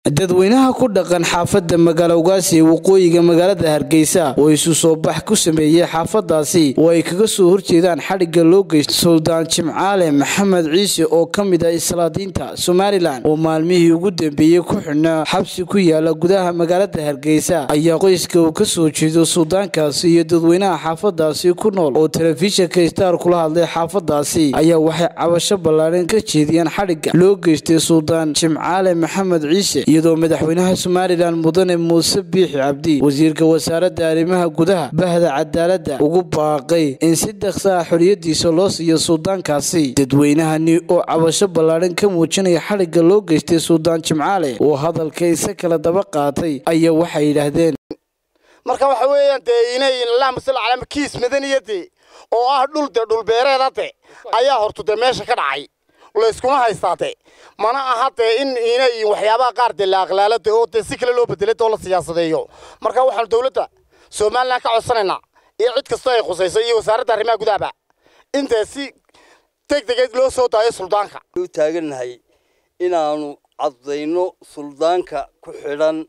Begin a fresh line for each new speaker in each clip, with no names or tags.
dadweynaha ku dhaqan xaafadda magaalowgaasi ee waqooyiga magaalada hargeysa oo isu soo bax ku sameeyey xaafadaasi oo ay kaga soo horjeedaan xadhigga loo geysta suldaan jimcaale maxamed ciise oo ka mid ah islaadiinta somalilan oo maalmihii ugu dambeeyey ku xidhnaa xabsi ku yaala gudaha magaalada hargeysa ayaa qoyska uu ka soo jeedo suldaankaasi iyo dadweynaha xaafadaasi ku nool oo telefishinka star kula hadlay xaafadaasi ayaa waxay cabasho ballaadhan ka jeediyeen xadhigga loo geystay suldaan jimcaale maxamed ciise iyadoo madaxweynaha somalilan mudane muuse biixi cabdi wasiirka wasaaradda arrimaha gudaha bahda cadaaladda ugu baaqay in si dhaqsa ah xoriyadiisa loo siiyo suldaankaasi dadweynahani oo cabasho ballaadhan ka muujinaya xadhigga loo geystay suldaan jimcaale oo hadalkaysa kala daba qaatay ayaa waxay yidhaahdeen
marka waxa weeyaan dee inay allahuma salli calaa kiis madaniyade oo ah dhul de dhulbeereeda de ayaa hortu dee meesha ka dhacay layskuma haystaa de mana aha dee in inay waxyaabaha qaar dee la aqlaalo de oo dee si kale loo bedelay oo la siyaasadeeyo marka waxaanu dowladda somalilan ka codsanaynaa iyo cid kastoo ay khusayso iyo wasaaradda arrimaha gudahaba in dee si deg degeed loo soo daayo suldaanka
u taagannahay inaanu caddayno suldaanka ku xidhan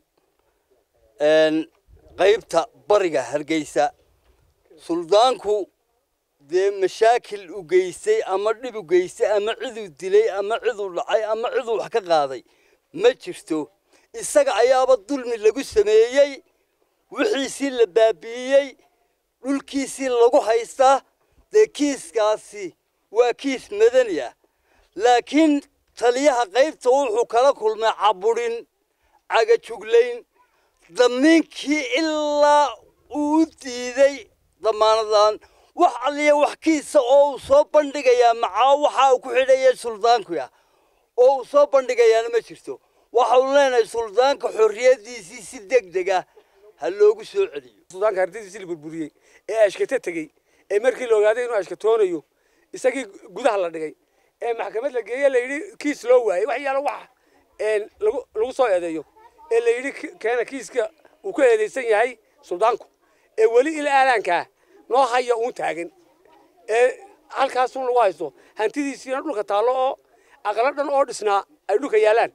qaybta bariga hargeysa suldaanku dee mashaakil u geystay ama dhib u geystay ama ciduu dilay ama ciduu dhacay ama ciduu wax ka qaaday ma jirto isaga ayaaba dulmi lagu sameeyey wixiisii la baabi'iyey dhulkiisii lagu haystaa dee kiiskaasi waa kiis madani ah laakiin taliyaha qaybta wuxuu kala kulmay caburin cagajuglayn damiinkii ilaa uu u diiday damaanadan wax alliya wax kiisa oo uu soo bandhigayaa macaa waxa uu ku xidhaya suldaanku ah oo uu soo bandhigayaana ma jirto waxaanu leenahay suldaanka xorriyadiisii si deg deg ah ha loogu soo celiyo
suldaanka ardadiisii la burburiyey ee ashkata tegey ee markii la ogaaday inuu ashkatoonayo isagii gudaha la dhigay ee maxkamad la geeye la yidhi kiis loo waayey wax yaalo wax lagu soo eedeeyo ee la yidhi keena kiiska uu ka eedaysan yahay suldaanku ee weli ila aalaankaa noo haya uun taagan ee halkaasun lagu haysto hantidiisiina dhulka taallo oo aqalo dhan oo dhisnaa ay dhulka yaalaan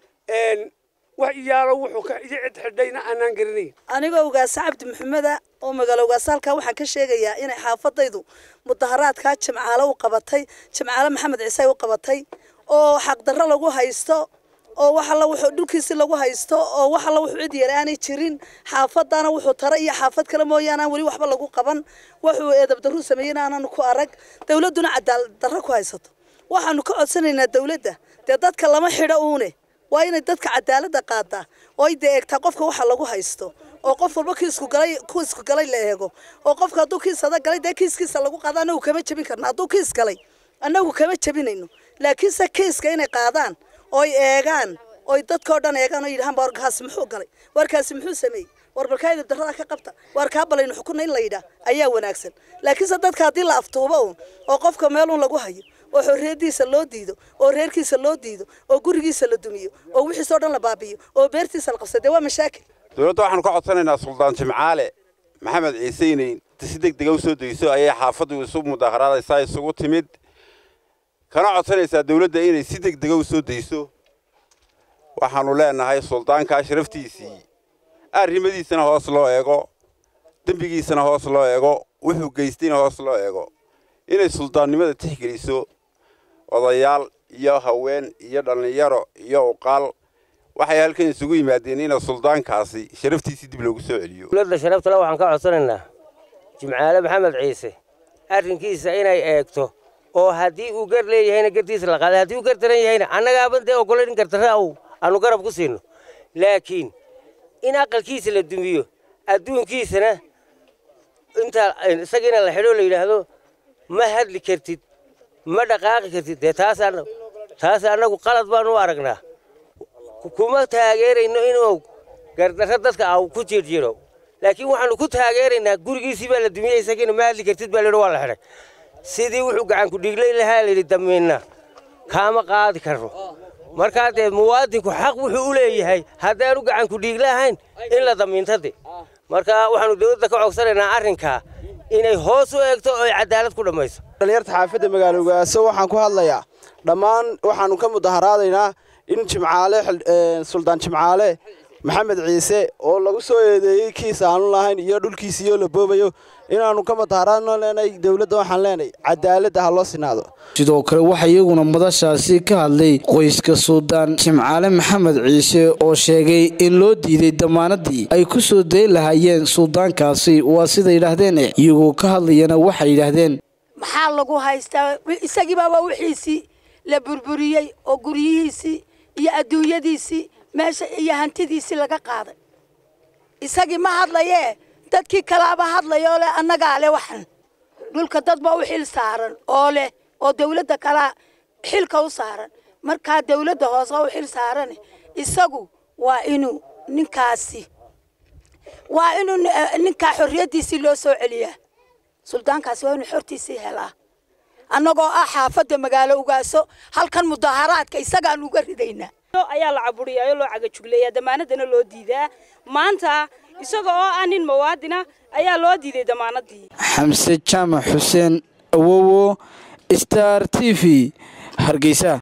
wax iyaalo wuxuu ka cid xidhayna aanaan garanayn
anigoo ugaasa cabdi maxameda oo magaalo ugaasa halkaa waxaan ka sheegayaa inay xaafadaydu mudaharaadkaa jimcaale u qabatay jimcaale maxamed ciise u qabatay oo xaqdarro lagu haysto oo wax alla wuxuu dhulkiisi lagu haysto oo wax alla wuxuu cid yar aanay jirin xaafadana wuxuu tara iyo xaafad kale mooyaane aan weli waxba lagu qaban wuxuu eedab darru sameeyeen aanan ku arag dawladduna cadaalad darro ku haysato waxaanu ka codsanaynaa dawladda dee dadka lama xidho uune waa inay dadka cadaaladda qaadaa oo ay dee eegtaa qofka waxa lagu haysto oo qof walba kiisku galay kiisku galay la eego oo qofka hadduu kiis adag galay dee kiiskiisa lagu qaado annagu kama jebin karna hadduu kiis galay annagu kama jebinayno laakiinse kiiska inay qaadaan oy eegaan oy dadkao dhan eegaan oo yidhahaan warkaasi muxuu galay warkaasi muxuu sameeyey war balkaayda darrada ka qabta war kaa balaynu xukunna in la yidhaa ayaa wanaagsan laakiinse dadka haddii la aftuubo uun oo qofka meelun lagu hayo oo xorriyadiisa loo diido oo reerkiisa loo diido oo gurigiisa la dumiyo oo wixiisoo dhan la baabiyo oo beertiisa la qabsado dee waa mashaakil
dowladda waxaanu ka codsanaynaa suldaan jimcaale maxamed ciise inay si deg dega u soo degeyso ayay xaafaddu isu mudaharaadaysaa isugu timid kana codsanaysaa dawladda inay si deg dega u soo dayso waxaannu leenahay suldaankaa sharaftiisii arrimadiisana hoos loo eego dembigiisana hoos loo eego wuxuu geystayna hoos loo eego inay suldaannimada tixgeliso odayaal iyo haween iyo dhallinyaro iyo uqaal waxay halkan isugu yimaadeen ina suldaankaasi sharaftiisii dib loogu soo celiyo
dowladda sharaftale waxaan ka codsanaynaa jimcaale maxamed ciise arrinkiisa inay eegto oo haddii uu gar leeyahayna gartiisa la qaaday haddii uu gar daran yahayna annagaaban dee ogolayn gardarra aw aanu garab ku siino laakiin in aqalkiisa la dumiyo adduunkiisana intaa isagiina la xidhoo la yidhaahdo ma hadli kartid ma dhaqaaqi kartid dee taas taas annagu qalad baanu u aragnaa kuma taageerayno inuu gardarro dadka a ku jirjiro laakiin waxaanu ku taageeraynaa gurigiisii baa la dumiyey isagiina ma hadli kartid baa la yidhi waa la xidhay sidii wuxuu gacan ku dhiiglay lahaa la yidhi damiinna kaama qaadi karno markaa dee muwaadinku xaq wuxuu u leeyahay haddaanu gacan ku dhiigla ahayn in la damiintade marka waxaanu dowladda ka cogsanaynaa arrinkaa inay hoos u eegto oo ay cadaalad ku dhammayso
dhalinyarta xaafadda magaalo ugaaso waxaan ku hadlayaa dhammaan waxaannu ka mudaharaadaynaa in jimcaale suldaan jimcaale maxamed ciise oo lagu soo eedeeyey kiis aanu lahayn iyo dhulkiisiiyoo la boobayo inaannu ka mataaraadno leenahay dowladda waxaan leenahay cadaaladda ha loo sinaado
sidoo kale waxaa iyaguna madashaasi ka hadlay qoyska suldaan jimcaale maxamed ciise oo sheegay in loo diiday damaanadii ay ku soo dayi lahaayeen suldaankaasi waa sida yidhaahdeen iyagoo ka hadlayana waxay yidhaahdeen
maxaa lagu haystaa isagiibaaba wixiisii la burburiyey oo guryihiisii iyo adduunyadiisii meesha iyo hantidiisii laga qaaday isagii ma hadlayee dadkii kalaaba hadlaya oo leh annagaa leh waxan dhulka dad baa u xil saaran oo leh oo dawladda kalaa xilka u saaran markaa dawladda hoose u xil saaran isagu waa inuu ninkaasi waa inuu ninkaa xorriyaddiisii loo soo celiyaa suldaankaasi waa inuu xortiisii helaa annagoo ah xaafadda magaalo ugaaso halkan mudaharaadka isagaan uga ridaynaa
ayaa la caburiyaa oo loo cagajugleeyaa damaanadana loo diidaa maanta isaga oo ah nin muwaadina ayaa loo diiday damaanadii
xamse jaamac xuseen awowo star t v hargeysa